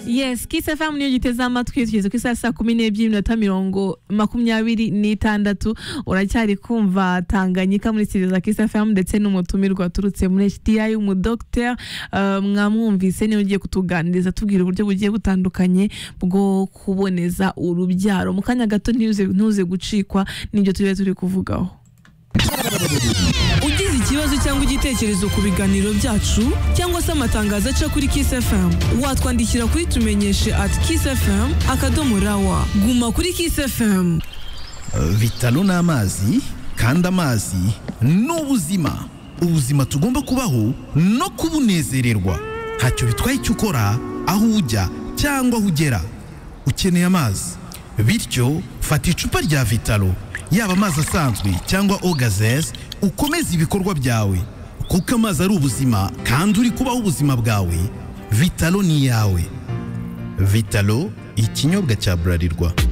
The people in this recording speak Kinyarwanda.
yes kise fm niyo giteze amatwi tugeze ku isaha saa kumi n'ebyiri n'iminota mirongo makumyabiri n'itandatu uracyari kumva tanganyika muri studio za kise fm ndetse n'umutumirwa waturutse muri hdi umudogiteri mwamwumvise niwe ugiye kutuganiriza tubwira uburyo bugiye butandukanye bwo kuboneza urubyaro mu kanya gato ntuze ntuze gucikwa n'ibyo tujya turi kuvugaho ugize ikibazo cyangwa igitekerezo ku biganiro byacu cyangwa se amatangazo aca kuri Kiss FM watwandikira kuri tumenyeshe at Kiss FM akadomo rawa guma kuri Kiss FM bitaro ni amazi kandi amazi ni ubuzima ubuzima tugomba kubaho no kubunezererwa ntacyo bitwaye icyo ukora aho ujya cyangwa aho ugera ukeneye amazi bityo fata icupa rya vitaro yaba amazi asanzwe cyangwa ogazeze ukomeze ibikorwa byawe kuko amazi ari ubuzima kandi uri kubaho ubuzima bwawe vitaro ni iyawe vitaro ikinyobwa cya burarirwa